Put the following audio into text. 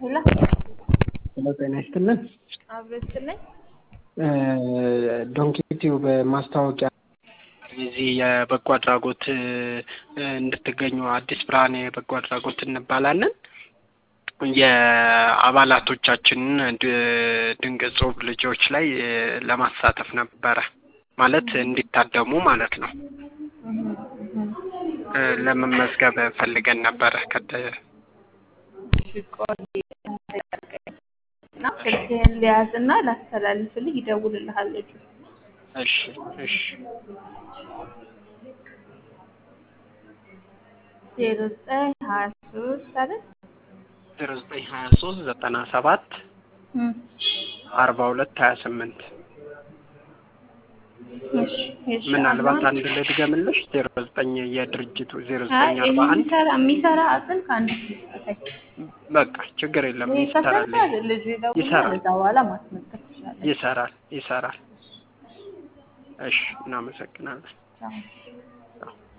ሄሎ ሄሎ ጤና ይስጥልን። አብሮ ይስጥልኝ። ዶንኪ ቲዩብ ማስታወቂያ እዚህ የበጎ አድራጎት እንድትገኙ አዲስ ብርሃን የበጎ አድራጎት እንባላለን። የአባላቶቻችንን ድንቅ ጽሁፍ ልጆች ላይ ለማሳተፍ ነበረ ማለት እንዲታደሙ ማለት ነው። ለመመዝገብ ፈልገን ነበረ። ከተ እና ስልክህን ሊያዝና ላስተላልፍልህ ይደውልልሃል ልጁ። እሺ እሺ ዜሮ ዘጠኝ ሀያ ሶስት አይደል? ዜሮ ዘጠኝ ሀያ ሶስት ዘጠና ሰባት አርባ ሁለት ሀያ ስምንት እሺ እሺ። ምናልባት አንድ ልድገምልሽ ዜሮ ዘጠኝ የድርጅቱ ዜሮ አይ ዘጠኝ ይሄ አርባ አንድ የሚሰራ የሚሰራ አጽል ከአንድ ስጠኝ። በቃ ችግር የለም ይሄ ይሰራል ከሰራ ልጁ ይደውላል። ይሰራል። እዛ በኋላ ማስመጣት ትችላለህ። ይሰራል ይሰራል። እሺ እናመሰግናለን። ቻው። አዎ።